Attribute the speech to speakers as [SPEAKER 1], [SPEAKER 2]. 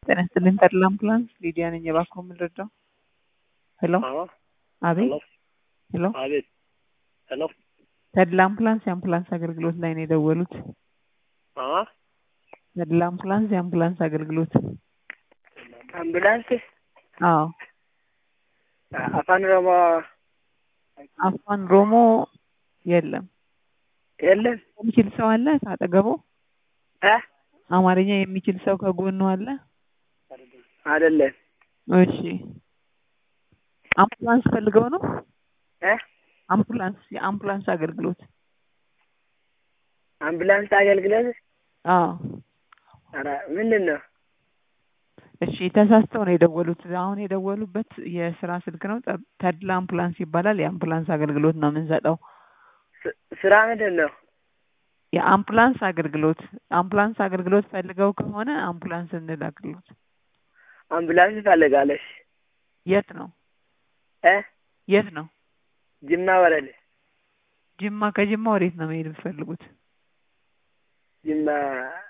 [SPEAKER 1] ጤና ይስጥልኝ ተድላ አምቡላንስ ሊዲያ ነኝ። እባክዎ ምን ልርዳው? ሄሎ
[SPEAKER 2] አዎ
[SPEAKER 1] አቤት
[SPEAKER 2] ሄሎ
[SPEAKER 1] ሄሎ
[SPEAKER 2] አቤት ሄሎ
[SPEAKER 1] ተድላ አምቡላንስ የአምቡላንስ አገልግሎት ላይ ነው የደወሉት።
[SPEAKER 2] አዎ
[SPEAKER 1] ተድላ አምቡላንስ የአምቡላንስ አገልግሎት።
[SPEAKER 2] አምቡላንስ
[SPEAKER 1] አዎ
[SPEAKER 2] አፋን ኦሮሞ
[SPEAKER 1] አፋን ኦሮሞ የለም።
[SPEAKER 2] የለም
[SPEAKER 1] የሚችል ሰው አለ ካጠገቦ?
[SPEAKER 2] እ
[SPEAKER 1] አማርኛ የሚችል ሰው ከጎኑ አለ?
[SPEAKER 2] አይደለም
[SPEAKER 1] እሺ አምቡላንስ ፈልገው ነው?
[SPEAKER 2] እ
[SPEAKER 1] አምቡላንስ የአምቡላንስ አገልግሎት
[SPEAKER 2] አምቡላንስ አገልግሎት
[SPEAKER 1] አዎ
[SPEAKER 2] ኧረ ምንድን ነው?
[SPEAKER 1] እሺ ተሳስተው ነው የደወሉት። አሁን የደወሉበት የስራ ስልክ ነው። ጠ- ተድላ አምቡላንስ ይባላል። የአምቡላንስ አገልግሎት ነው የምንሰጠው።
[SPEAKER 2] ስ- ስራ ምንድን ነው?
[SPEAKER 1] የአምቡላንስ አገልግሎት አምቡላንስ አገልግሎት ፈልገው ከሆነ አምቡላንስ እንላክሎት።
[SPEAKER 2] አምቡላንስ ትፈልጋለሽ?
[SPEAKER 1] የት ነው
[SPEAKER 2] እ
[SPEAKER 1] የት ነው?
[SPEAKER 2] ጅማ ወረደ
[SPEAKER 1] ጅማ። ከጅማ ወዴት ነው መሄድ የምትፈልጉት?
[SPEAKER 2] ጅማ